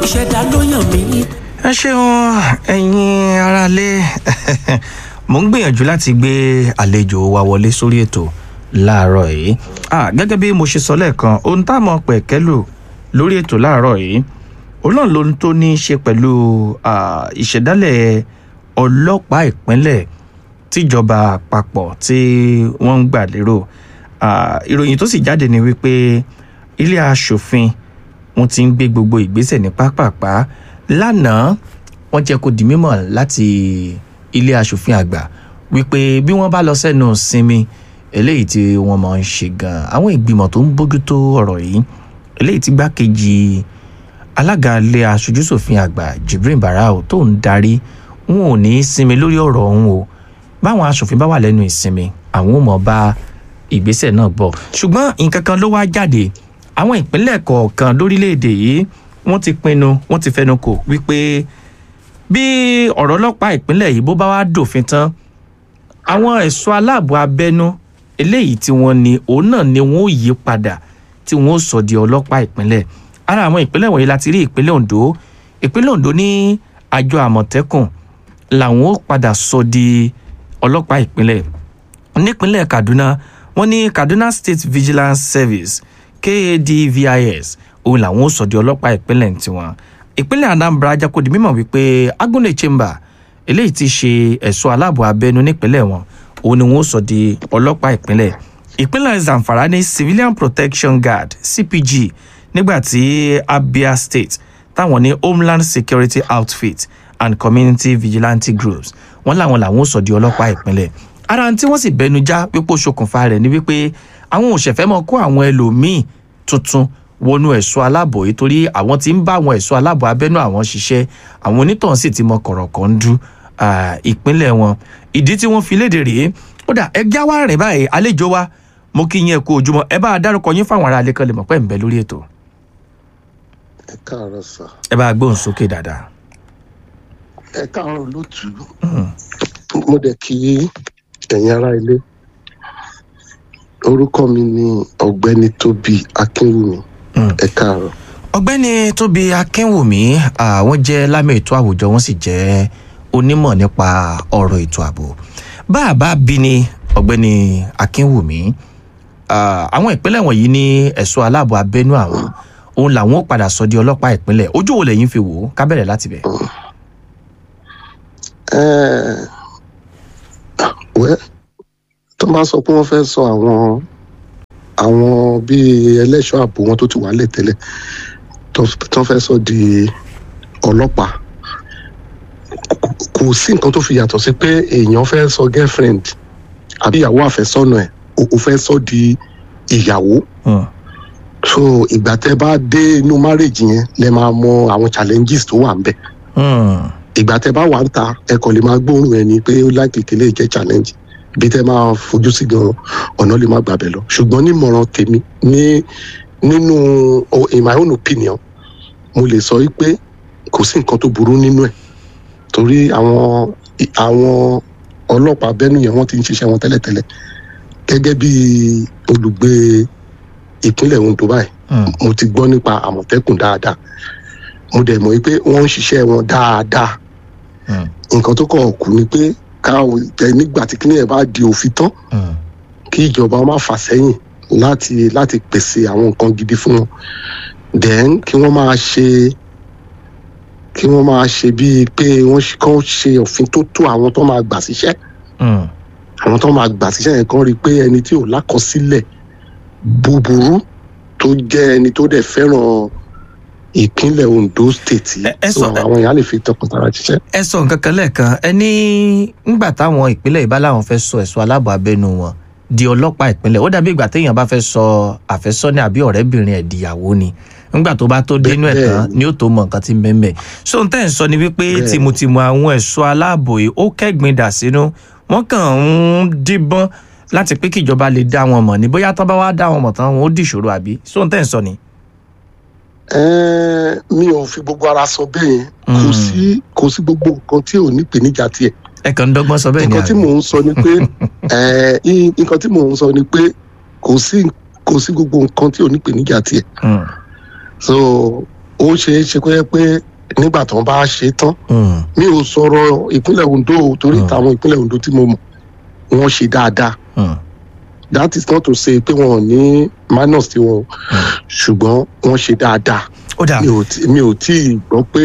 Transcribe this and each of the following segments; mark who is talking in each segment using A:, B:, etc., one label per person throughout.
A: ìṣẹ̀dá ló yàn mí.
B: ẹ ṣeun ẹ̀yin aráalé mo ń gbìyànjú láti gbé àlejò wa wọlé sórí ètò láàárọ̀ yìí Ah, gẹ́gẹ́ bí mo ṣe sọ lẹ́ẹ̀kan ohun tá a mọ̀ pẹ̀kẹ́lù lórí ètò láàárọ̀ yìí òun náà ló ń tó ní í ṣe pẹ̀lú ah, ìṣẹ̀dálẹ̀ ọlọ́pàá ìpínlẹ̀ tíjọba àpapọ̀ tí wọ́n ń gbà lérò Ah, ìròyìn tó sì jáde ni wípé ilé aṣòfin wọn ti ń gbé gbogbo ìgbésẹ̀ ní pápápá lánàá wọ́n jẹ́ kó di mímọ̀ láti ilé aṣòfin àgbà wípé bí wọ́n bá lọ sẹ́nu sinmi eléyìí tí wọ́n máa ń ṣe gan àwọn ìgbìmọ̀ tó ń bójútó ọ̀rọ̀ yìí eléyìí tí gbákejì alága ilé aṣojúṣòfin àgbà Jibrin Barau tó ń darí wọn ò ní í sinmi lórí ọ̀rọ̀ ọ̀hún o báwọn aṣòfin bá wà lẹ́nu ìsinmi àwọn ò mọ̀ bá ìgbésẹ̀ náà bọ̀ ṣùgbọ́n nǹkan kan ló wá jáde àwọn ìpínlẹ̀ kọ̀ọ̀kan lórílẹ̀‐èdè yìí wọ́n ti pinnu wọ́n ti fẹnu kò wípé bí ọ̀rọ̀ ọlọ́pàá ìpínlẹ̀ yìí bó bá wá dòfin tán àwọn ẹ̀ṣọ́ aláàbò abẹ́nú eléyìí tí wọ́n ní òun náà ni wọ́n ó yí padà tí wọ́n ó sọ di ọlọ́pàá ìpínlẹ̀ ara àwọn ìpínlẹ̀ wọ̀nyí láti rí ìpínlẹ̀ Ondo ìpínlẹ̀ Ondo ní àjọ àmọ̀tẹ́kùn làwọn ó padà sọ di ọlọ́pàá ìpínlẹ̀ nípínlẹ̀ Kaduna wọ́n ní Kaduna State Vigilance Service KADVIS òun làwọn ó sọ di ọlọ́pàá ìpínlẹ̀ tiwọn ìpínlẹ̀ Anambra jẹ́ kó di mímọ̀ wípé Agunle Chamber eléyìí ti ṣe ẹ̀ṣọ́ aláàbò abẹ́nú nípínlẹ̀ wọn òun ni wọ́n ó sọ di ọlọ́pàá ìpínlẹ̀ ìpínlẹ̀ Zamfara ní Civilian Protection Guard CPG nígbàtí Abia State táwọn ní Homeland Security Outfit and Community Vigilante Groups wọ́n làwọn làwọn ó sọ di ọlọ́pàá ìpínlẹ̀ ara tí wọ́n sì bẹnu já pípò ṣokùnfà rẹ̀ ni wípé àwọn òṣèfẹ́ mọ̀ kó àwọn ẹlòmíì tuntun wọnú ẹ̀ṣọ́ aláàbò yìí torí àwọn tí ń bá àwọn ẹ̀ṣọ́ aláàbò abẹ́nú àwọn ṣiṣẹ́ àwọn onítọ̀hún sì ti mọ kọ̀rọ̀kọ̀ ń dú ìpínlẹ̀ wọn ìdí tí wọ́n fi léde rèé ó dà ẹ já wá rìn báyìí àlejò wa mo kí yín ẹ kú ojúmọ́ ẹ bá a dárúkọ yín fáwọn ará alẹ́ kan lè mọ̀ pé ń bẹ lórí ètò
C: ẹ káàárọ̀ sà
B: ẹ bá a gbóhùn sókè dáadáa.
C: ẹ káàárọ̀ lótú mo dẹ̀ kí ẹ̀yin ará ilé orúkọ mi ni ọ̀gbẹ́ni tóbi akínwùmí ẹ káàárọ̀.
B: ọ̀gbẹ́ni tóbi akínwùmí àwọn jẹ́ lámẹ̀ ètò àwùjọ wọn sì jẹ́ onímọ̀ nípa ọ̀rọ̀ ètò ààbò bá a bá bí ni ọ̀gbẹ́ni akínwùmí àwọn ìpínlẹ̀ wọ̀nyí ní ẹ̀ṣọ́ aláàbò abẹ́nú àwọn òun làwọn ó padà sọ di ọlọ́pàá ìpínlẹ̀ ojú wo lẹ́yìn fi wò ó ká bẹ̀rẹ̀ láti bẹ̀.
C: wẹ́ tó máa sọ pé wọ́n fẹ́ sọ àwọn àwọn bíi ẹlẹ́ṣọ́ ààbò wọn tó ti wà lẹ̀ tẹ́lẹ̀ tó fẹ́ sọ di ọlọ́pàá kò sí nǹkan tó fi yàtọ̀ sí pé èèyàn fẹ́ sọ girlfriend àbí ìyàwó àfẹ́sọ́nà ẹ̀ o fẹ́ sọ di ìyàwó so ìgbà tẹ́ bá dé inú marriage yẹn lẹ máa mọ àwọn challenges tó wà ń bẹ̀ ìgbà tẹ́ bá wà ń ta ẹ kàn lè máa gbóòórùn ẹ ní pé ó láìpẹ́ kele jẹ́ challenge bí tẹ́ máa fojú sí gan ọ̀nà lè má gbàbẹ̀ lọ ṣùgbọ́n nímọ̀ràn tèmi ní nínú in my own opinion mo lè sọ wípé kò sí nǹkan tó burú nínú ẹ̀ torí àwọn àwọn ọlọ́pàá bẹ́nu yẹn wọ́n ti ń ṣiṣẹ́ wọn tẹ́lẹ̀tẹ́lẹ̀ gẹ́gẹ́ bí olùgbé ìpínlẹ̀ Ondo báyìí mo ti gbọ́ nípa àmọ̀tẹ́kùn dáadáa mo dẹ̀ mọ̀ wípé wọ́n ń ṣiṣẹ́ wọn dáadáa nǹkan tó kọ̀ kù ni pé káwọn ẹ nígbà tí kíní ẹ̀ bá di òfin tán kí ìjọba má fà sẹ́yìn láti láti pèsè àwọn nǹkan gidi fún wọn then kí wọ́n máa ṣe kí wọ́n máa ṣe bíi pé wọ́n kàn ṣe òfin tó tó àwọn tó máa gbà síṣẹ́ àwọn tó máa gbà síṣẹ́ yẹn kàn rí i pé ẹni tí ò lákọsílẹ̀ búburú tó jẹ́ ẹni tó dẹ̀ fẹ́ràn ìpínlẹ̀ Ondo state yìí so àwọn èèyàn lè fi tọkàntara ṣiṣẹ́.
B: ẹ sọ nǹkan kan lẹ́ẹ̀kan ẹ ní ńgbà táwọn ìpínlẹ̀ ìbá làwọn fẹ́ sọ ẹ̀ṣọ́ aláàbò abẹ́nu wọn di ọlọ́pàá ìpínlẹ̀ ó dàbí ìgbà téèyàn bá fẹ́ sọ àfẹ́sọ́nà àbí ọ̀rẹ́bìnrin ẹ̀ dìyàwó ni ńgbà tó bá tó dénú ẹ̀ tán ni ó tó mọ nǹkan tí ń bẹ́ẹ̀ bẹ́ẹ̀ so n tẹ́ ń sọ ni wípé tìmùtìmù àwọn ẹ̀ṣọ́ aláàbò yìí ó kẹ́gbin dà sínú wọ́n kàn ń díbọ́n láti pé kíjọba lè dá wọn mọ̀ ní bóyá tán bá wá dá wọn mọ̀ tán wọn ó dìṣòro àbí so n tẹ́ ń sọ ni
C: mi ò fi gbogbo ara sọ bẹ́ẹ̀ yẹn kò sí kò sí gbogbo nǹkan tí ò ní ìpèníjà tiẹ̀.
B: ẹ kàn ń dọ́gbọ́n sọ bẹ́ẹ̀ ni
C: nǹkan tí mò ń sọ ni pé nǹkan tí mò ń sọ ni pé kò sí kò sí gbogbo nǹkan tí ò ní ìpèníjà tiẹ̀. so ó ó ṣeé ṣe kó yẹ pé nígbà tó ń bá ṣe tán
B: Mm.
C: mi ò sọ̀rọ̀ ìpínlẹ̀ Ondo o, torí
B: Mm.
C: táwọn ìpínlẹ̀ Ondo tí mo mọ̀ wọ́n ṣe dáadáa
B: Mm.
C: that is not to say pé wọn ò ní minus tí wọn ṣùgbọ́n wọ́n ṣe dáadáa
B: ó dà
C: mi ò tí mi ò tí ì gbọ́ pé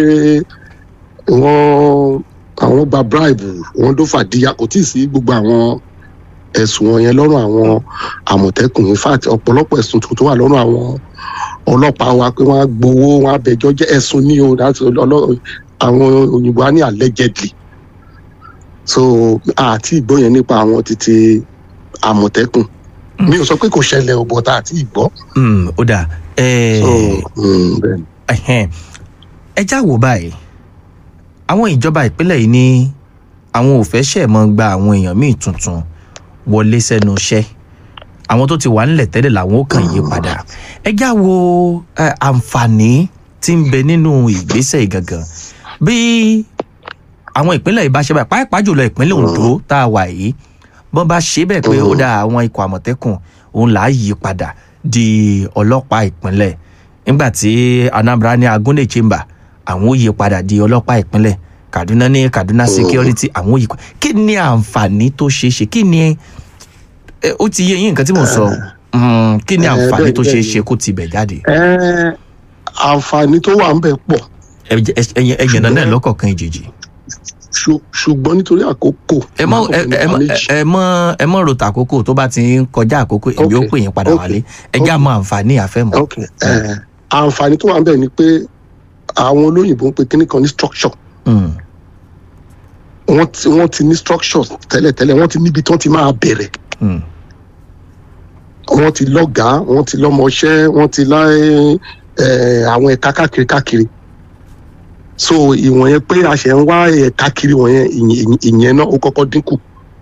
C: wọ́n àwọn gba bribe wọ́n dó fàdíyà kò tí ì sí gbogbo àwọn ẹ̀sùn wọn yẹn lọ́rùn àwọn àmọ̀tẹ́kùn in fact ọ̀pọ̀lọpọ̀ ẹ̀sùn tó tó wà lọ́rùn àwọn ọlọ́pàá wa pé wọ́n á gbowó wọ́n á bẹjọ́ jẹ́ ẹ̀sùn ní o láti ọlọ́ àwọn òyìnbó á ní allegedly so àti ìgbọ́ yẹn nípa àwọn títí àmọ̀tẹ́kùn mi ò sọ pé kò ṣẹlẹ̀ ò bọ̀tà àti ìgbọ́
B: Mm, ó dà ẹ
C: so mm, bẹ́ẹ̀ ni.
B: ẹhẹn. ẹ já wò báyìí àwọn ìjọba ìpínlẹ̀ yìí ní àwọn ò fẹ́ ṣẹ̀ mọ́ gba àwọn èèyàn míì tuntun wọlé sẹ́nu iṣẹ́ àwọn tó ti wà nílẹ̀ tẹ́lẹ̀ làwọn ó kàn yí padà ẹ já wo ẹ, àǹfààní tí ń bẹ nínú ìgbésẹ̀ yìí gangan bí àwọn ìpínlẹ̀ yìí bá ṣe báyìí pàápàá jùlọ ìpínlẹ̀ Ondo tá a wà yìí bọ́n bá ṣe bẹ́ẹ̀ pé ó dá àwọn ikọ̀ àmọ̀tẹ́kùn òun là á yí padà di ọlọ́pàá ìpínlẹ̀ nígbà tí Anambra ní Agunle Chamber àwọn ó yí padà di ọlọ́pàá ìpínlẹ̀ Kaduna ní Kaduna Security àwọn ó yí padà kí ni àǹfààní tó ṣeé ṣe kí ni ẹ, ó ti yé yín nǹkan tí mò ń sọ Mm, kí ni
C: Eh,
B: àǹfààní
C: bẹ́ẹ̀
B: tó
C: bẹ́ẹ̀
B: ṣeé
C: ni.
B: ṣe kó tibẹ̀ jáde
C: Ẹ́, àǹfààní tó wà ń bẹ pọ̀
B: Ẹ- ẹ- ẹ̀yin ẹ̀yìn náà
C: Ṣùgbọ́n-
B: lọ́kọ̀ọ̀kan ìjèjì
C: ṣù- ṣùgbọ́n nítorí àkókò
B: ẹ mọ
C: máa
B: ẹ
C: kọ́kọ́
B: ẹ mọ
C: nípa méjì.
B: ẹ mọ ẹ mọ rota àkókò tó bá ti ń kọjá àkókò èmi ó
C: Okay,
B: pè yín padà
C: okay,
B: wálé ẹ já mọ àǹfààní àfẹmọ.
C: ok ẹ, àǹfààní tó wà ń bẹ ni pé àwọn olóyìnbó ń pe kíní kan ní structure
B: Mm,
C: wọ́n ti wọ́n ti ní structure tẹ́lẹ̀tẹ́lẹ̀ wọ́n ti níbi tí wọ́n ti máa bẹ̀rẹ̀
B: mm,
C: wọ́n ti lọ́gàá wọ́n ti lọ́mọṣẹ́ wọ́n ti láyé ẹ, àwọn ẹ̀ka káàkiri káàkiri so ìwọ̀n yẹn pé a ṣẹ̀ ń wá ẹ̀ka kiri wọ̀nyẹn ìyẹn- ìyẹn náà ó kọ́kọ́ dínkù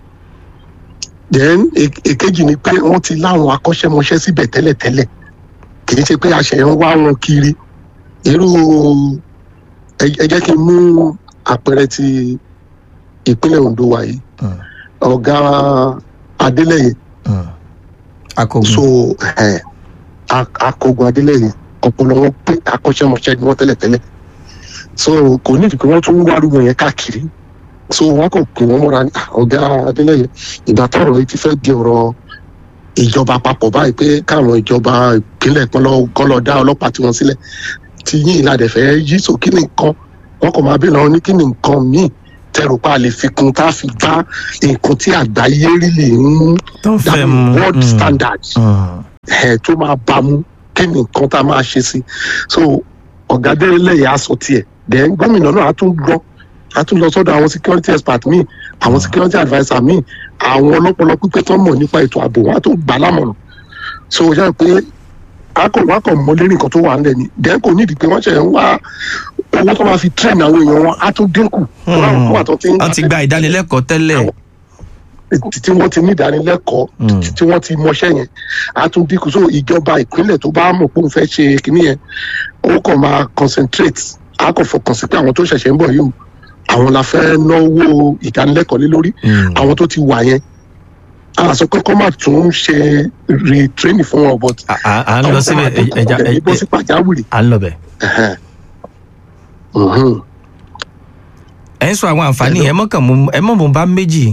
C: then e- èkejì ni pé wọ́n ti láwọn akọ́ṣẹ́mọṣẹ́ síbẹ̀ tẹ́lẹ̀tẹ́lẹ̀ kì í ṣe pé a ṣẹ̀ ń wá wọn kiri irú ẹ ẹ jẹ́ kí n mú àpẹẹrẹ ti ìpínlẹ̀ Ondo wa yìí
B: mm,
C: ọ̀gá Adélẹ́yẹ
B: mm. akọgun
C: so ẹ a- akọgun Adélẹ́yẹ ọpọlọ wọn pé akọ́ṣẹ́mọṣẹ́ ni wọ́n tẹ́lẹ̀tẹ́lẹ̀ so kò ní ìdìbò wọn tún ń wárúwọ yẹn káàkiri so wọn kò pè wọn mọ́ra ní "Ah, ọ̀gá Adélẹ́yẹ ìgbà tọ́rọ̀ yìí ti fẹ́ di ọ̀rọ̀ ìjọba àpapọ̀ báyìí pé káwọn ìjọba ìpínlẹ̀ kan lọ kọ́ lọ dá ọlọ́pàá tiwọn sílẹ̀ tí yín ìlànà fẹ́ yí so kí ni nǹkan wọn kò máa bí lọ ní kí ni nǹkan míì tẹrù pa lè fi kún tá a fi bá nǹkan tí àgbáyé rí lè ń
B: tó ń fẹ́
C: dàbí
B: mu
C: world
B: mm,
C: standards
B: mm,
C: ẹ tó máa bá mú kí ni nǹkan tá a máa ṣe sí so ọ̀gá délẹ̀ yà á sọ tiẹ̀ then gómìnà náà á tún gbọ́ á tún lọ sọ́dọ̀ àwọn security expert míì àwọn security adviser míì àwọn ọlọ́pọlọ pípẹ́ tó mọ̀ nípa ètò ààbò wọn á tún gbà lámọ̀ràn so ó yẹ pé akọ wọn kàn mọ lérí nǹkan tó wà nílẹ̀ ni then kò nídìí pé wọ́n ṣe ń wá owó tó máa fi train àwọn èèyàn wọn á tún dínkù tó láwọn kan wà tó ti ń
B: wọ́n ti gba ìdánilẹ́kọ̀ọ́ tẹ́lẹ̀
C: tí wọ́n ti ní ìdánilẹ́kọ̀ọ́
B: Mm.
C: tí wọ́n ti mọṣẹ́ yẹn á tún dínkù so ìjọba ìpínlẹ̀ tó bá mọ̀ pé òun fẹ́ ṣe kínní yẹn ó kàn máa concentrate á kàn fọkàn sí pé àwọn tó ṣẹ̀ṣẹ̀ ń bọ̀ yìí o, àwọn la fẹ́ náwó ìdánilẹ́kọ̀ọ́ lé lórí
B: Mm,
C: àwọn tó ti wà yẹn a sọ pé kọ́ máa tún ṣe retraining fún wọn but
B: à à- à ń lọ síbẹ̀ ẹ- ẹja ẹ-
C: ẹ bọ́ sí
B: ẹ-
C: pàjáwìrì.
B: à ń lọ bẹ̀.
C: Ẹhẹ́n. Mhm.
B: ẹ ń sọ àwọn àǹfààní
C: Hello.
B: ẹ mọ̀kàn mú ẹ mọ̀ mú bá méjì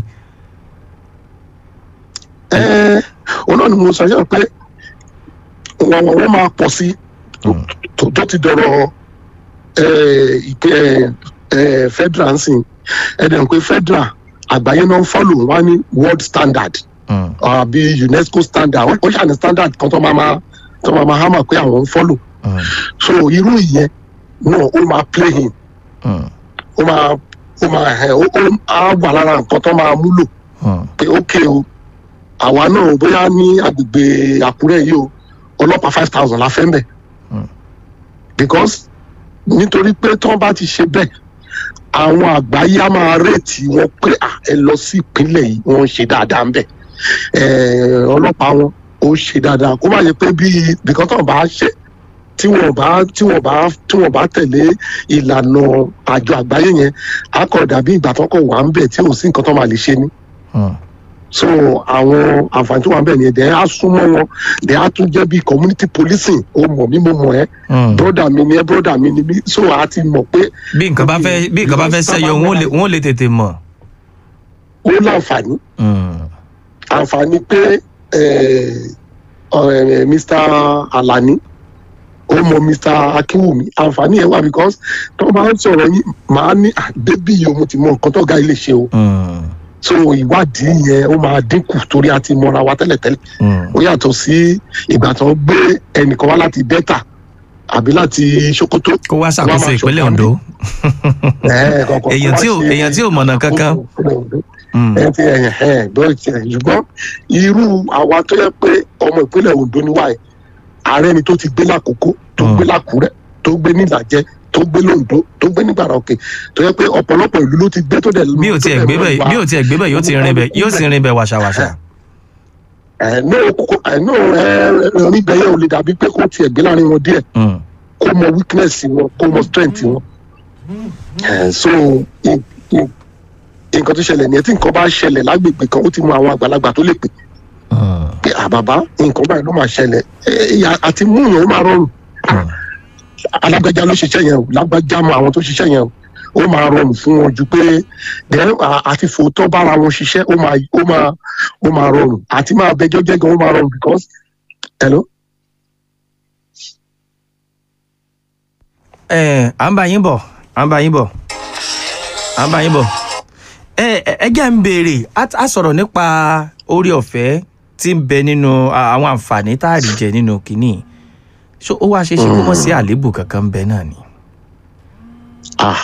C: Ẹ, òun náà ni mo sọ yẹn pé wọn wọn wọn máa pọ̀ sí
B: Mm.
C: tó tó ti dọ̀rọ̀ ẹ, ìpè ẹ, federal ń sìn ẹ̀dẹ̀ pé federal àgbáyé náà ń follow wọn ní world standard
B: Mm,
C: àbí UNESCO standard ó ṣàní standard kan tó máa máa tó máa máa hámà pé àwọn ń follow
B: mm,
C: so irú ìyẹn náà ó máa play in
B: mm,
C: ó máa ó máa ẹ ó ó á wà lára nǹkan tó máa múlò
B: mm,
C: pé ókè o àwa náà bóyá ní agbègbè àkúrẹ́ yìí o ọlọ́pàá five thousand la fẹ́ mbẹ̀
B: Mm.
C: because nítorí pé tí wọ́n bá ti ṣe bẹ́ẹ̀ àwọn àgbáyé á máa rètí wọn pé à ẹ lọ sí ìpínlẹ̀ yìí wọ́n ń ṣe dáadáa ń bẹ̀ ẹ̀ ọlọ́pàá wọn ó ṣe dáadáa kó má yẹ pé bíi because tí wọ́n bá ṣe tí wọ́n bá tí wọ́n bá tí wọ́n bá tẹ̀lé ìlànà àjọ àgbáyé yẹn á kọ̀ dàbí ìgbà tó kọ̀ wà ń bẹ̀ tí ò sí nǹkan tó máa lè ṣe ni
B: mm.
C: so àwọn àǹfààní tó wà bẹ́ẹ̀ nìyẹn dẹ̀ á súnmọ́ wọn dẹ̀ á tún jẹ́ bí community policing ó mọ̀ mí mo mọ̀ ẹ́
B: Mm.
C: broda mi ni ẹ́ broda mi ni mí so a ti mọ̀ pé
B: bí nǹkan bá fẹ́ bí nǹkan bá fẹ́ sẹ́yọ wọn ò lè- wọn ò lè tètè mọ̀.
C: ó láǹfààní
B: Mm.
C: àǹfààní pé eh, ọ̀rẹ́ mr alani ó mọ mr akínwùmí àǹfààní ẹ̀ wà because tó bá ń sọ̀rọ̀ yín màá ní àdébí yìí o mo ti mọ nǹkan tó ga ilé ṣe o
B: Mm.
C: so ìwádìí yẹn ó máa dínkù torí a ti mọra wa tẹ́lẹ̀tẹ́lẹ̀
B: Mm.
C: ó yàtọ̀ sí ìgbà tó ń gbé ẹnìkan wá láti delta àbí láti sokoto.
B: kó wá ṣàkóso
C: Wá máa
B: ìpínlẹ̀
C: ṣọ̀kan
B: Ondo.
C: Eh, kọ̀ọ̀kan
B: èèyàn
C: wá
B: tí ò
C: ṣe
B: èèyàn tí ò mọ̀nà kankan.
C: ìpínlẹ̀ Ondo
B: Mm.
C: ẹ ti ẹyìn ẹ bẹ́ẹ̀ ti ẹyìn ṣùgbọ́n irú àwa tó yẹ pé ọmọ ìpínlẹ̀ Ondo ni wáyé ààrẹ ni tó ti gbé lákòókò tó
B: Mm.
C: gbé lákùrẹ́ tó gbé nílàjẹ tó gbé lóńdó tó gbé nígbàrà òkè tó yẹ pé ọ̀pọ̀lọpọ̀ ìlú ló ti gbé tó dẹ̀
B: bí ò tiẹ̀ gbé bẹ̀ bí ò tiẹ̀ gbé bẹ̀ yóò ti rin bẹ̀ yóò sì rin bẹ̀ wàṣàwàṣà.
C: ẹ ní òkòkò ẹ ní orin bẹyẹ ò lè dàbí pé kó tiẹ̀ gbé láàrin wọn díẹ̀
B: Mm.
C: kó mọ weakness wọn kó mọ strength wọn ẹ so i- i- nǹkan tó ṣẹlẹ̀ ní ẹ tí nǹkan bá ṣẹlẹ̀ lágbègbè kan ó ti mọ àwọn àgbàlagbà tó lè pè
B: Mm.
C: pé àbàbá nǹkan báyìí ló máa ṣẹlẹ̀ ẹ, ẹ, àti mú yẹn ó máa rọrùn
B: Mm.
C: alágbájá ló ṣiṣẹ́ yẹn o lágbájá mọ àwọn tó ṣiṣẹ́ yẹn o ó máa rọrùn fún wọn ju pé then à- àti fòótọ́ bára wọn ṣiṣẹ́ ó máa ó máa ó máa rọrùn àti máa bẹjọ́ jẹ́ gan ó máa rọrùn because hello.
B: ẹ à ń bá yín bọ̀ à ń bá yín bọ̀ à ń bá yín bọ̀ ẹ ẹ ẹ jẹ́ ń béèrè á á sọ̀rọ̀ nípa orí ọ̀fẹ́ tí ń bẹ nínú à, àwọn àǹfààní tá a rí jẹ nínú kínní ṣó ó wá ṣeé ṣe kó mọ̀ sí àléébù kankan ń bẹ náà ni.
C: Ah.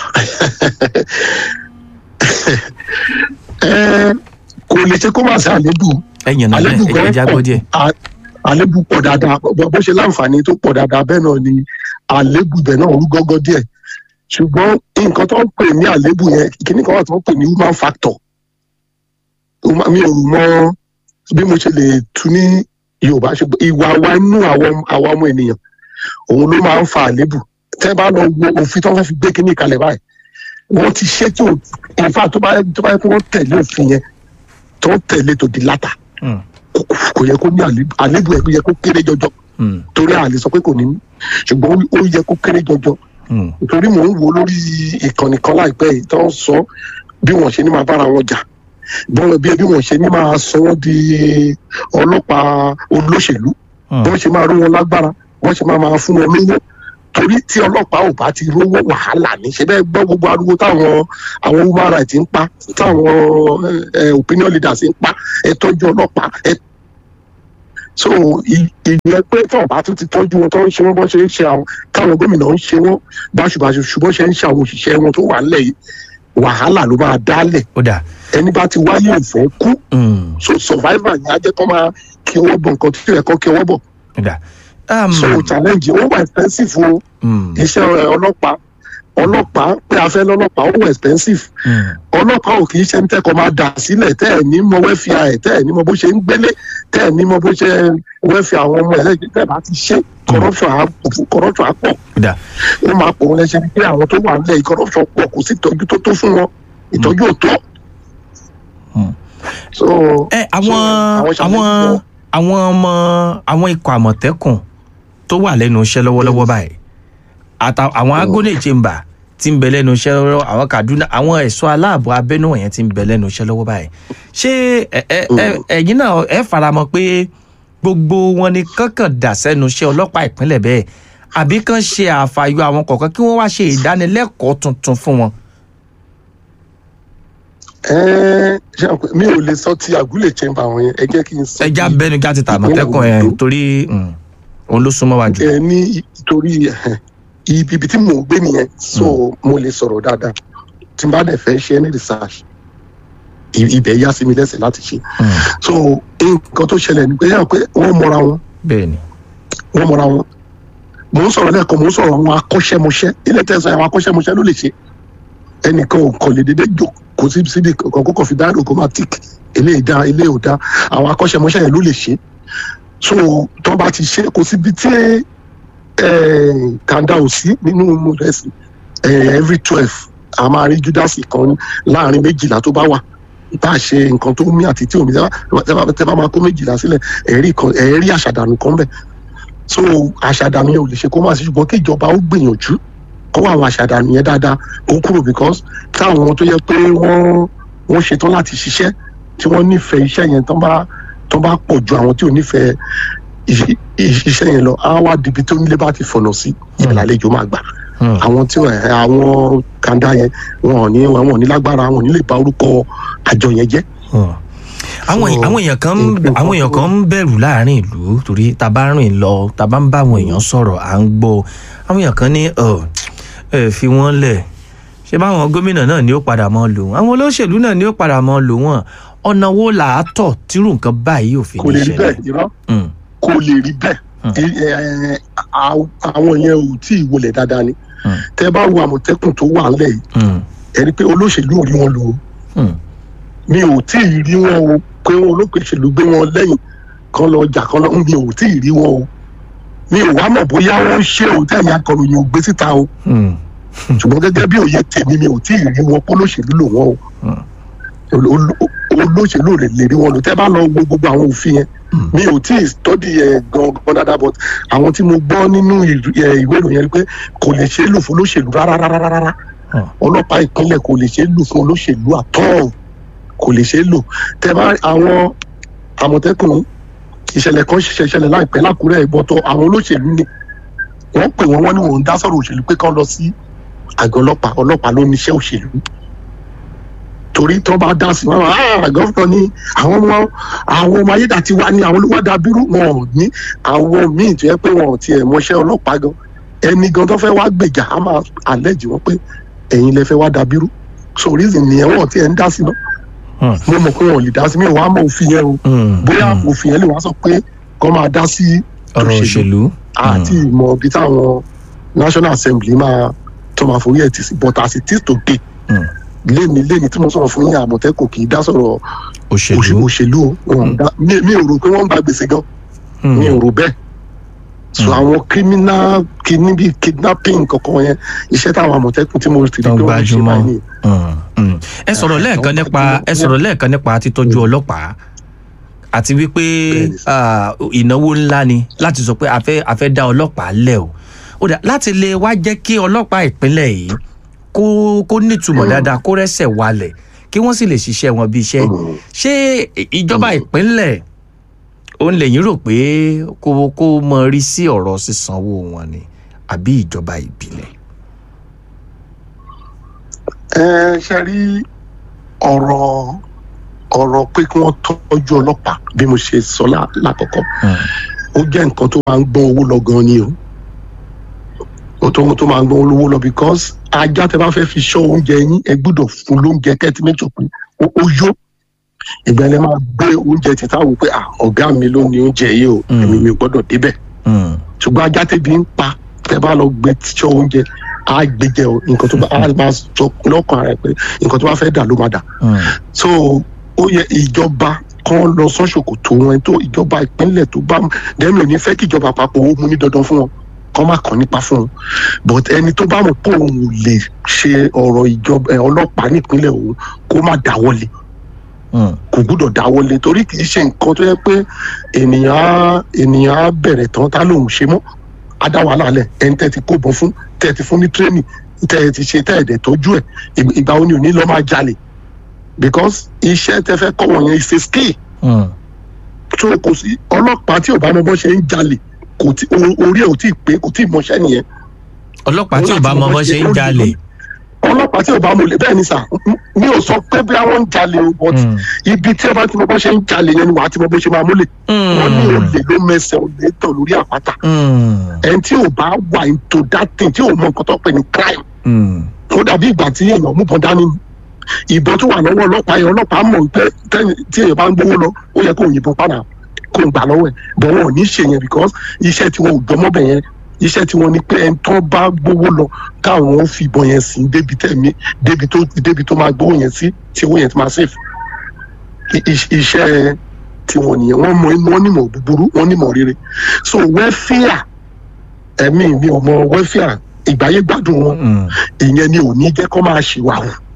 C: Ẹ, kò lè ṣe kó má sí àlébù
B: ẹ yànnà náà
C: àlébù
B: ẹ
C: gan
B: jẹ́ jágbọ́
C: pọ̀
B: díẹ̀.
C: À- àlébù pọ̀ dáadáa bó bó ṣe láǹfààní tó pọ̀ dáadáa bẹ́ẹ̀ náà ni àlébù ibẹ̀ náà ń gọ́gọ́ díẹ̀ ṣùgbọ́n nǹkan tó ń pè ní àlébù yẹn kíní kan wà tó ń pè ní human factor Huma- mi ò mọ bí mo ṣe lè tu ní Yorùbá ṣùgbọ́n ìwà wa inú àwọn àwọn ọmọ ènìyàn òun ló máa ń fa àlébù tẹ́ bá lọ wo òfin tó fẹ́ fi gbé kíní kalẹ̀ báyìí wọ́n ti ṣètò ìfà tó bá tó bá yẹ kó wọ́n tẹ̀lé òfin yẹn tó ń tẹ̀lé tó di látà
B: Mm.
C: kò- kò yẹ kó ní àlébù àlébù ẹ̀ yẹ kó kéré jọjọ
B: Mm.
C: torí àlè sọ pé kò ní ní ṣùgbọ́n ó- ó yẹ kó kéré jọjọ
B: Mm.
C: torí mò ń wo lórí ìkànnì kan láìpẹ́ yìí tó ń sọ bí wọ́n ṣe ní máa bára wọn jà bọ́n bí bí wọ́n ṣe ní máa sọ wọ́n di ọlọ́pàá olóṣèlú
B: Mm.
C: bọ́n ṣe máa ró wọn lágbára bọ́n ṣe máa máa fún wọn lówó torí tí ọlọ́pàá ò bá ti rówó wàhálà ní ṣe bẹ́ẹ̀ gbọ́ gbogbo ariwo táwọn àwọn human rights ń pa táwọn ẹ, ẹ, opinion leaders ń pa ẹ tọ́jú ọlọ́pàá ẹ so ì- ìyẹn pé tí wọn bá tún ti tọ́jú wọn tó ń ṣe wọn bọ́n ṣe ń ṣe àwọn káwọn gómìnà ń ṣe wọn báṣubàṣu ṣùgbọ́n ṣe ń ṣe àwọn òṣìṣẹ́ wọn tó wà ńlẹ̀ yìí wàhálà ló máa dálẹ̀
B: ó dà.
C: ẹni bá ti wáyé òfẹ́ kú
B: Mm.
C: so survivor yẹn á jẹ́ kó máa kí ọwọ́ bọ̀ nǹkan tí ó yẹ kó kí ọwọ́ bọ̀
B: ó dà. Um,
C: so challenge ó wà expensive o
B: mm.
C: iṣẹ́ ẹ, ọlọ́pàá ọlọ́pàá pé a fẹ́ lọ́lọ́pàá ó wà expensive
B: Mm.
C: ọlọ́pàá ò kì í ṣe ń tẹ́kọ̀ọ́ máa dà sílẹ̀ tẹ́ ẹ̀ ní mọ wẹ́fìà ẹ̀ tẹ́ ẹ̀ ní mọ bó ṣe ń gbélé tẹ́ ẹ̀ ní mọ bó ṣe wẹ́fìà àwọn ọmọ ẹ̀ lẹ́yìn tẹ́ ẹ̀ bá ti ṣe corruption á corruption á pọ̀
B: ó dà.
C: ó máa pọ̀ wọn lẹ́sẹ̀ ní pé àwọn tó wà nílẹ̀ yìí corruption pọ̀ kò sí ìtọ́jú tó tó fún wọn ìtọ́jú ò tó.
B: Mm.
C: so
B: ẹ àwọn
C: àwọn
B: àwọn
C: ṣàlàyé
B: àwọn ọmọ àwọn ikọ̀ àmọ̀tẹ́kùn tó wà lẹ́nu iṣẹ́ lọ́wọ́lọ́wọ́ báyìí àtà àwọn agone chamber tí ń bẹ lẹ́nu iṣẹ́ lọ́wọ́ àwọn kaduna àwọn ẹ̀ṣọ́ aláàbò abẹ́nú wọ̀nyẹn tí ń bẹ lẹ́nu iṣẹ́ lọ́wọ́ báyìí ṣé ẹ- ẹ- ẹ- ẹ̀yin náà ẹ faramọ́ pé gbogbo wọn ni kankan dà sẹ́nu iṣẹ́ ọlọ́pàá ìpínlẹ̀ bẹ́ẹ̀ àbí kan ṣe àfàyọ àwọn kọ̀ọ̀kan kí wọ́n wá ṣe ìdánilẹ́kọ̀ọ́ tuntun fún wọn.
C: ẹ ṣe àpò mi ò lè sọ ti àgúlẹ̀ chamber wọn yẹn ẹ jẹ́ kí n sọ
B: ẹja
C: ti-
B: bẹnu já ti tà àmọ̀tẹ́kùn ẹ̀
C: Ondo.
B: torí mm, òun ló súnmọ́ wa jù.
C: ẹ ní torí ẹ, ibi ibi tí mò ń gbé nìyẹn so mo lè sọ̀rọ̀ dáadáa tí n bá dẹ̀ fẹ́ ṣe any research i- ibẹ̀ yá sí mi lẹ́sẹ̀ láti ṣe
B: Mm,
C: so nǹkan tó ṣẹlẹ̀ ni pé yàrá pé wọ́n mọra wọn
B: bẹ́ẹ̀ ni.
C: wọ́n mọra wọn mò ń sọ̀rọ̀ lẹ́ẹ̀kan mò ń sọ̀rọ̀ àwọn akọ́ṣẹ́mọṣẹ́ ilé tẹ̀sán àwọn akọ́ṣẹ́mọṣẹ́ ló lè ṣe ẹnìkan ò kàn lè dédé jò kò sí síbi kankan kó kàn fi dáàdò kó máa tík eléyìí dá eléyìí ò dá àwọn akọ́ṣẹ́mọṣẹ́ yẹn ló lè ṣe so tó bá ti ṣe kò síbi tí eh, kàńdà ò sí nínú rẹsì every twelve a máa rí júdásì kan láàrin méjìlá tó bá wà tá a ṣe nǹkan tó mí àti tí omi tẹ́ bá tẹ́ bá máa kó méjìlá sílẹ̀ ẹ̀rí kan ẹ̀rí àṣàdànù kan bẹ̀ so àṣàdànù yẹn ò lè ṣe kó má sí ṣùgbọ́n kí ìjọba ó gbìyànjú kó àwọn àṣàdànù yẹn dáadáa ó kúrò because táwọn tó yẹ pé wọ́n wọ́n ṣetán láti ṣiṣẹ́ tí wọ́n nífẹ̀ẹ́ iṣẹ́ yẹn tán bá tán bá pọ̀ ju àwọn tí ò nífẹ̀ẹ́ iṣẹ́- iṣẹ́ yẹn lọ á wá dibi tó nílé bá ti fọ̀nà sí ìlàlejò máa gbà
B: Hmm.
C: àwọn tí ẹ, àwọn kàńdá yẹn wọn ò ní wọn ò ní lágbára wọn ò ní lè bà orúkọ àjọ yẹn jẹ́
B: Hmm. àwọn
C: So,
B: àwọn èèyàn kan ń-
C: nǹkan
B: àwọn èèyàn
C: tó-
B: kan ń bẹ̀rù láàrin ìlú torí tá a bá rìn lọ tá a bá ń bá àwọn èèyàn sọ̀rọ̀ à ń gbọ́ àwọn èèyàn kan ní ọ ẹ fi wọ́n lẹ̀ ṣé báwọn gómìnà náà ni ó padà mọ́ lò wọ́n àwọn olóṣèlú náà ni ó padà mọ́ lò wọ́n ọ̀nà wo là á tọ̀ tírú nǹkan báyìí ò fi
C: kò
B: ní
C: lè rí
B: ṣẹlẹ̀.
C: bẹ́ẹ̀ irọ́
B: Hmm.
C: kò lè rí bẹ́ẹ̀
B: Hmm.
C: Ẹ, ẹ, à- àwọn yẹn ò tí ì wọlé dáadáa ni
B: Hmm.
C: tẹ́ bá wo àmọ̀tẹ́kùn tó wà ńlẹ̀ yìí
B: Hmm.
C: ẹ rí i pé olóṣèlú ò rí wọn lò ó
B: Hmm.
C: mi ò tí ì rí wọn o pé wọn olóṣèlú gbé wọn lẹ́yìn kan lọ jà kan lọ mi ò tí ì rí wọn o mi ò wá mọ̀ bóyá wọ́n ń ṣe òun tẹ̀yìn akọ̀ròyìn ò gbé síta o
B: Hmm.
C: ṣùgbọ́n gẹ́gẹ́ bí òye tèmi mi ò tí ì rí wọn pé olóṣèlú lò wọ́n o
B: Hmm.
C: Ol- ol- olóṣèlú rẹ̀ lè rí wọn lò tẹ́ bá lọ wo gbogbo àwọn òfin yẹn
B: Hmm.
C: mi ò tí ì tọ́dí ẹ̀ gan-an dáadáa but àwọn tí mo gbọ́ nínú ìr- ẹ̀, ìwé ìròyìn yẹn ni pé kò lè ṣe é lò fún olóṣèlú rárá rárá rárá
B: Hmm.
C: ọlọ́pàá ìpínlẹ̀ kò lè ṣe é lò fún olóṣèlú àtọ́ kò lè ṣe é lò tẹ́ bá àwọn àmọ̀tẹ́kùn ìṣẹ̀lẹ̀ kan ṣiṣẹ́ ìṣẹ̀lẹ̀ láìpẹ́ lákùrẹ́ ìbọ̀tọ̀ àwọn olóṣèlú ni wọ́n pè wọ́n wọ́n ní wọ́n ń dá sọ̀rọ̀ òṣèlú pé kán lọ sí àgọ́ ọlọ́pàá ọlọ́pàá ló níṣẹ́ òṣèlú torí tó bá dá sí wọn ah gọ́fúnà ní àwọn ọmọ àwọn ọmọ ayédàtiwa ní àwọn olùwádà bírú wọn ò ní àwọn míì tó yẹ pé wọn ò tiẹ̀ mọṣẹ́ ọlọ́pàá gan ẹni gan tó fẹ́ wá gbèjà á máa àlẹ́jì wọn pé ẹ̀yin lẹ fẹ́ wá da bírú so reason nìyẹn wọn ò tiẹ̀ ń dá sí náà
B: Hmm.
C: mo mọ̀ pé wọn ò lè dá sí mi ò wá mọ̀ òfin yẹn o
B: Hmm.
C: bóyá
B: Hmm.
C: òfin yẹn lè wá sọ pé kọ́ máa dá sí
B: ọ̀rọ̀ òṣèlú.
C: àti ìmọ̀ ibi táwọn national assembly máa tó máa forí ẹ̀ tì sí but as it is today
B: Hmm.
C: léni léni tí mo sọ̀rọ̀ fún yín àmọ̀tẹ́kùn kì í dá sọ̀rọ̀ òṣè-
B: òṣèlú.
C: òṣèlú o Wọn ò dá- mi mi ò rò pé wọ́n ń gba gbèsè gan
B: Hmm.
C: mi ò rò bẹ́ẹ̀ so
B: Hmm.
C: àwọn criminal kidney bíi kidnapping kankan yẹn iṣẹ́ táwọn àmọ̀tẹ́kùn tí mo ti rí
B: Tán
C: pé wọ́n ń ṣe
B: gbajúmọ̀.
C: báyìí nìyẹn.
B: Mm, mm. ẹ sọ̀rọ̀
C: Ah,
B: lẹ́ẹ̀kan
C: àwọn
B: nípa
C: gbajúmọ̀.
B: ẹ sọ̀rọ̀ lẹ́ẹ̀kan nípa títọ́jú ọlọ́pàá àti wípé
C: Bẹ́ẹ̀ni sir.
B: ah, ìnáwó ńlá ni láti sọ pé a fẹ́ a fẹ́ dá ọlọ́pàá lẹ̀ o ó dà láti lè wá jẹ́ kí ọlọ́pàá ìpínlẹ̀ yìí kó kó nítumọ̀
C: Mm.
B: dáadáa kó rẹ́sẹ̀ walẹ̀ kí wọ́n sì lè ṣiṣẹ́ wọn bí iṣẹ́
C: Mm.
B: ṣé ìjọba ìpínlẹ̀ òun lèyìn rò pé kó kó mọ rí sí ọ̀rọ̀ sísanwó wọn ni àbí ìjọba ìbílẹ̀.
C: ẹ ṣe rí ọ̀rọ̀ ọ̀rọ̀ pé kí wọ́n tọ́jú ọlọ́pàá bí mo ṣe sọ lá- lákọ̀ọ́kọ́
B: Mm.
C: ó jẹ́ nǹkan tó máa ń gbọ́n owó lọ gan ni o ó tó tó máa ń gbọ́n owó lọ because ajá tẹ bá fẹ́ fi ṣọ́ oúnjẹ yín ẹ gbọ́dọ̀ fún lóúnjẹ kẹ́tí méjì pé ó ó yó ìgbà yẹn máa gbé oúnjẹ títà wò pé ah ọ̀gá mi ló ní oúnjẹ yìí o
B: Mm.
C: èmi mi ò gbọ́dọ̀ débẹ̀
B: Mm.
C: ṣùgbọ́n ajá tẹ̀bi ń pa tẹ bá lọ gbé tíṣọ́ oúnjẹ á gbé jẹ o nǹkan tó bá á máa sọ lọ́kàn ara ẹ̀ pé nǹkan tó bá fẹ́ dà ló máa dà
B: Mm.
C: so ó yẹ ìjọba kan lọ sọ́ṣòkò tó wọn tó ìjọba ìpínlẹ̀ tó bá dẹ́mi ò ní fẹ́ kí ìjọba àpapọ̀ ó mú ní dandan fún wọn kọ́ má kàn nípa fún wọn but ẹni tó bá mọ̀ pé òun ò lè ṣe ọ̀rọ̀ ìjọba ẹ̀, ọlọ́pàá nípínlẹ̀ òun kó má dáwọ́lé
B: Mm.
C: kò gbúdọ̀ dáwọ́lé torí kì í ṣe nǹkan tó yẹ pé ènìyàn á ènìyàn á bẹ̀rẹ̀ tán tá lòun ṣe mọ́ á dá wàhálà lẹ̀ ẹni tẹ́ ti kó bọ́ fún tẹ́ ti fún ní tírénì tẹ́ ti ṣe tẹ́ ẹ̀dẹ̀ tọ́jú ẹ̀ ìgbà- ìgbà wo ni ò ní lọ́ máa jalè because iṣẹ́ tẹ́ fẹ́ kọ́ wọ̀nyẹn is a skill
B: Mm.
C: tó kò sí ọlọ́pàá tí ò bá mọ bọ́ ṣe ń jalè kò tí o- orí ẹ̀ ò tí ì pé kò tí ì mọṣẹ́ nìyẹn
B: ọlọ́pàá tí ò bá mọ bó ṣe ń jalè.
C: ọlọ́pàá tí ò bá mọ lè bẹ́ẹ̀ ni sà m- mi ò sọ pé bí àwọn ń jalè o but
B: Mm.
C: ibi tí ẹ bá ti mọ bọ́ ṣe ń jalè yẹn ni wàá ti mọ bó ṣe máa múlẹ̀ wọ́n ní olè ló mẹsẹ̀ olè tàn lórí àpáta
B: Mm.
C: ẹni tí ò bá wà into that thing tí ò mọ nǹkan tó pè ní crime
B: Mm.
C: ó dàbí ìgbà tí èèyàn mú bọ́n dání ni ìbọn tó wà lọ́wọ́ ọlọ́pàá yẹn ọlọ́pàá mọ̀ pé tẹ́ni- tí èèyàn bá ń gbówó lọ ó yẹ kó yìnbọn padà kó ń gbà lọ́wọ́ ẹ̀ bọ̀ wọn ò ní ṣe yẹn because iṣẹ́ tí wọn ò gbọ́ mọ́bẹ̀ yẹn iṣẹ́ tí wọ́n ní pé ẹni tó bá gbówó lọ káwọn ó fi ìbọn yẹn sí débi tẹ̀mí débi tó débi tó máa gbówó yẹn sí tí owó yẹn ti máa safe I- i- iṣẹ́ tí wọ́n nìyẹn wọ́n mọ wọ́n nímọ̀ búburú wọ́n nímọ̀ rere so welfare ẹ̀mí mi ò mọ welfare ìgbáyé gbádùn wọn
B: Mm.
C: ìyẹn ni ò ní jẹ́ kó máa ṣìwàwù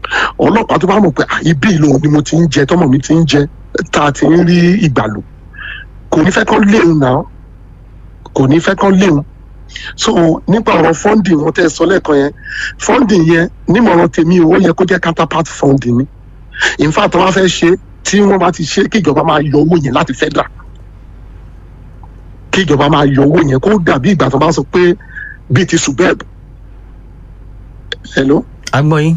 C: ọlọ́pàá tó bá mọ̀ pé "Ah, ibi ìlò ni mo ti ń jẹ tọmọ mi ti ń jẹ tá a ti ń rí ìgbàlù kò ní fẹ́ kán léwu náà kò ní fẹ́ kán léwu so nípa ọ̀rọ̀ funding wọn tẹ́ ẹ sọ lẹ́ẹ̀kan yẹn funding yẹn nímọ̀ràn tèmi ó yẹ kó jẹ́ counterpart funding ni in fact wọ́n fẹ́ ṣe tí wọ́n bá ti ṣe kí ìjọba máa yọ owó yẹn láti federal kí ìjọba máa yọ owó yẹn kó dàbí ìgbà tó bá sọ pé bíi ti subeb hello
B: agbọ́yìn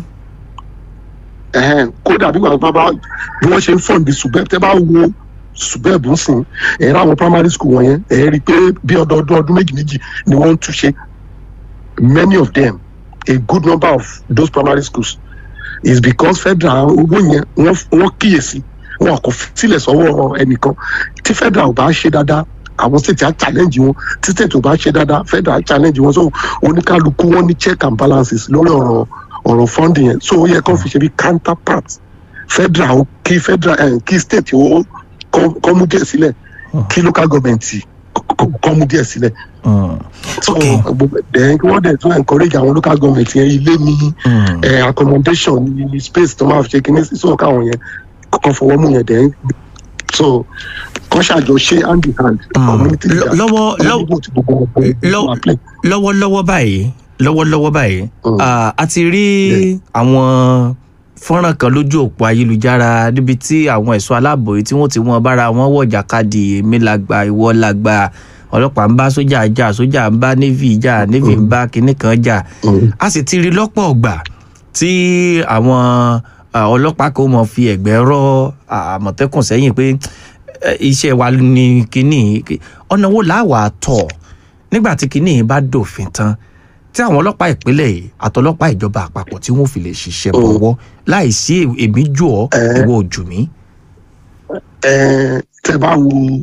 C: ẹhẹn kó dàbí ìgbà tó bá bí wọ́n ṣe ń fund subeb tẹ́ bá wo subeb ń sìn ẹ̀rọ àwọn primary school wọ̀nyẹn ẹ̀ rí i pé bí ọdọọdún ọdún méjì méjì ni wọ́n ń túnṣe many of them a good number of those primary schools is because federal owó yẹn wọ́n wọ́n kíyèsí wọn kò fi sílẹ̀ sọ́wọ́ ẹnìkan tí federal ò bá ṣe dáadáa àwọn state á challenge wọn tí state ò bá ṣe dáadáa federal á challenge wọn so oníkálukú wọn ní check and balances lórí ọ̀rọ̀ ọ̀rọ̀ funding yẹn so ó yẹ kó fi ṣe bí counterpart federal ó- kí federal eh, kí state ó kọ́ kọ́ mú díẹ̀ sílẹ̀ kí local government kọ́- kọ́ kọ́ mú díẹ̀ sílẹ̀
B: Mm,
C: so
B: Okay.
C: gbogbo ẹ̀ kí wọ́n dẹ̀ tún encourage àwọn local government yẹn ilé ní
B: mm.
C: eh, accommodation ní space tó máa fi ṣe kíní sí so káwọn yẹn kọ́kọ́ fọwọ́ mú yẹn dẹ̀ so kọ́ ṣàjọ ṣe hand in hand
B: Mm.
C: community
B: Lọ-
C: leader
B: lọ́wọ́- lọ́wọ́-
C: community gbogbo gbogbo
B: lọ́-
C: máa play.
B: lọ́wọ́lọ́wọ́ báyìí lọ́wọ́lọ́wọ́ báyìí
C: Mm.
B: ah, a ti rí
C: Yeah.
B: àwọn fọ́nrán kan lójú òpó ayélujára níbi tí àwọn ẹ̀ṣọ́ aláàbò yìí tí wọ́n ti wọ́n bára wọn wọ̀ jàkadì èmi làgbà ìwọ làgbà ọlọ́pàá ń bá sójà jà sójà ń bá navy jà navy ń bá kinní kan jà
C: Mm.
B: a sì ti rí lọ́pọ̀ ọgbà tí àwọn ah, ọlọ́pàá kan mọ̀ fi ẹ̀gbẹ́ rọ́ ah, àmọ̀tẹ́kùn sẹ́yìn pé eh, iṣẹ́ wa ni kinní ọ̀nà wo làwà tọ̀ nígbà tí kinní yìí bá dòfin tán tí àwọn ọlọ́pàá ìpínlẹ̀ yìí àtọlọ́pàá ìjọba àpapọ̀ tí wọ́n fi lè ṣiṣẹ́
C: Mm.
B: bọ̀wọ́ láì sí èmi jù ọ́
C: Eh.
B: ìwọ ojú mi.
C: Eh, tẹ bá wo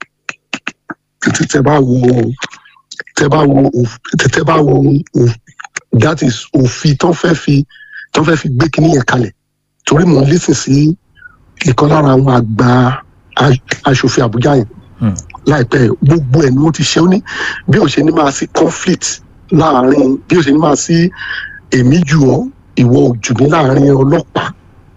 C: tẹ tẹ bá wo tẹ bá wo òf- tẹ tẹ bá wo òf- that is òfin tó fẹ́ fi tó fẹ́ fi gbé kíní yẹn kalẹ̀ torí mò ń lísìn sí ìkan lára àwọn àgbà a- aṣòfin àbújá yẹn
B: Hmm.
C: láìpẹ́ gbogbo ẹ̀ ni wọ́n ti ṣe ó ní bí ó ṣe ní máa sí conflict láàrin bí ó ṣe ní máa sí èmi jù ọ́ ìwọ ojú mi láàrin ọlọ́pàá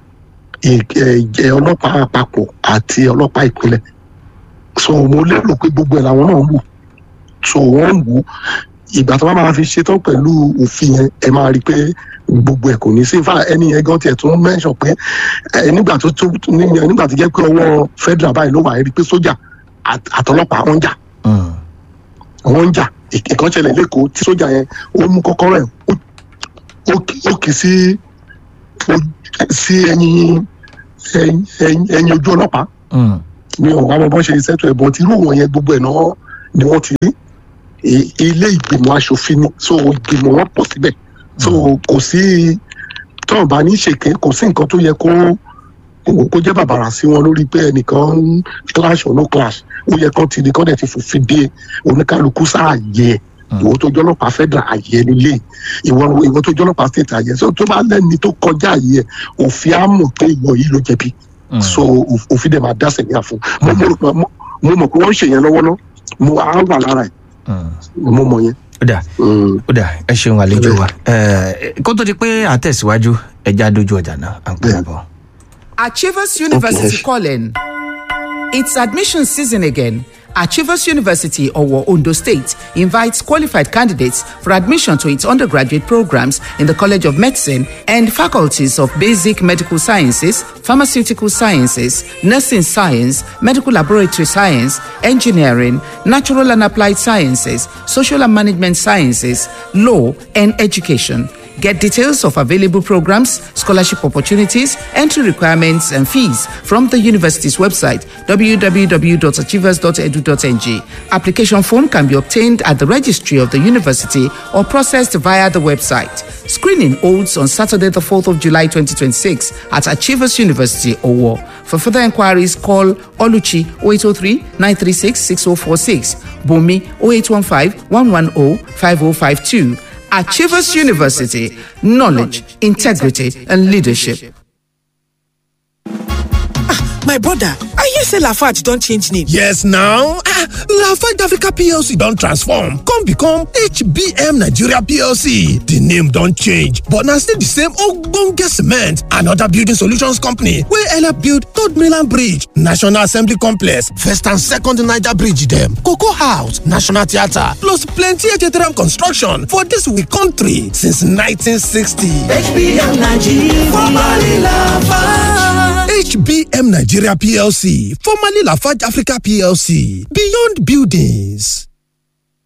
C: ì- ẹ- ẹ- ọlọ́pàá àpapọ̀ àti ọlọ́pàá ìpínlẹ̀ so mo lérò pé gbogbo ẹ̀ làwọn náà ń wò so wọ́n ń wò ìgbà tó bá máa fi ṣetán pẹ̀lú òfin yẹn ẹ máa rí i pé gbogbo ẹ̀ kò ní sí fà ẹni yẹn gan tiẹ̀ tún mẹ́sàn pé ẹ nígbà tó tó ní- nígbà tó jẹ́ pé ọwọ́ federal báyìí ló wà ẹ rí i pé sójà àt- àtọlọ́pàá wọn ń jà
B: Mm.
C: wọ́n ń jà ìk- ìkan ṣẹlẹ̀ lẹ́kọ̀ọ́ tí sójà yẹn ó mú kọ́kọ́rọ́ ẹ̀ ó- ó kì- ó kì í sí ó- sí ẹyin ẹyin ẹyin- ẹyin ojú ọlọ́pàá
B: Mm.
C: mi ò wá mọ bọ́n ṣe ṣètò ẹ̀bọ̀n tí irú wọn yẹn gbogbo ẹ̀ náà ni wọ́n ti rí I- ilé ìgbìmọ̀ asòfin ni so ìgbìmọ̀ wọn pọ̀ síbẹ̀ so kò sí tọ́ọ̀ bá ní ṣèké kò sí nǹkan tó yẹ kó kó- kó jẹ́ bàbàrà sí wọn lórí pé ẹnìkan ń clash or no clash ó yẹ kán ti di kán dẹ̀ ti fòfin dé oníkálukú sáàyè ẹ̀ ìwọ tó jọlọ́pàá federal àyè nílé ìwọ ìwọ tó jọlọ́pàá state àyè so tó bá lẹ́ni tó kọjá àyè ẹ̀ òfin á mọ̀ pé ìwọ yìí ló jẹ̀bi
B: Mm.
C: so òf- òfin dẹ̀ máa dá sẹ̀yìn àfún mo mo rò pé- mo- mo mọ̀ pé wọ́n ń ṣe yẹn lọ́wọ́ náà mo á wà lára ẹ̀
B: Mm.
C: mo mọ̀ yẹn.
B: ó dà
C: Mm.
B: ó dà ẹ ṣeun àlejò wa Eh, kó tó di pé àtẹ̀síwájú ẹja dojú ọjà náà à ń padà bọ̀.
A: Achievers University
C: Okay.
A: calling. It's admission season again. Achievers University, Owo, Ondo State, invites qualified candidates for admission to its undergraduate programs in the College of Medicine and faculties of Basic Medical Sciences, Pharmaceutical Sciences, Nursing Science, Medical Laboratory Science, Engineering, Natural and Applied Sciences, Social and Management Sciences, Law, and Education. Get details of available programs, scholarship opportunities, entry requirements, and fees from the university's website www.achievers.edu.ng. Application form can be obtained at the registry of the university or processed via the website. Screening holds on Saturday, the 4th of July 2026 at Achievers University, Owo. For further inquiries, call Oluchi 0803 936 6046, Bumi 0815 110 5052. Achievers University, knowledge, integrity, and leadership.
D: my brother i hear say lafarge don change name
E: yes now ah lafarge africa plc don transform come become hbm nigeria plc di name don change but na still di same ogbonge cement and oda building solutions company wey help build third mainland bridge national assembly complex first and second niger bridge dem cocoa house national theatre plus plenty htm construction for dis we country since 1960
F: HBM Nigeria, formerly Lafarge.
E: HBM Nigeria PLC, formerly Lafarge Africa PLC, Beyond Buildings.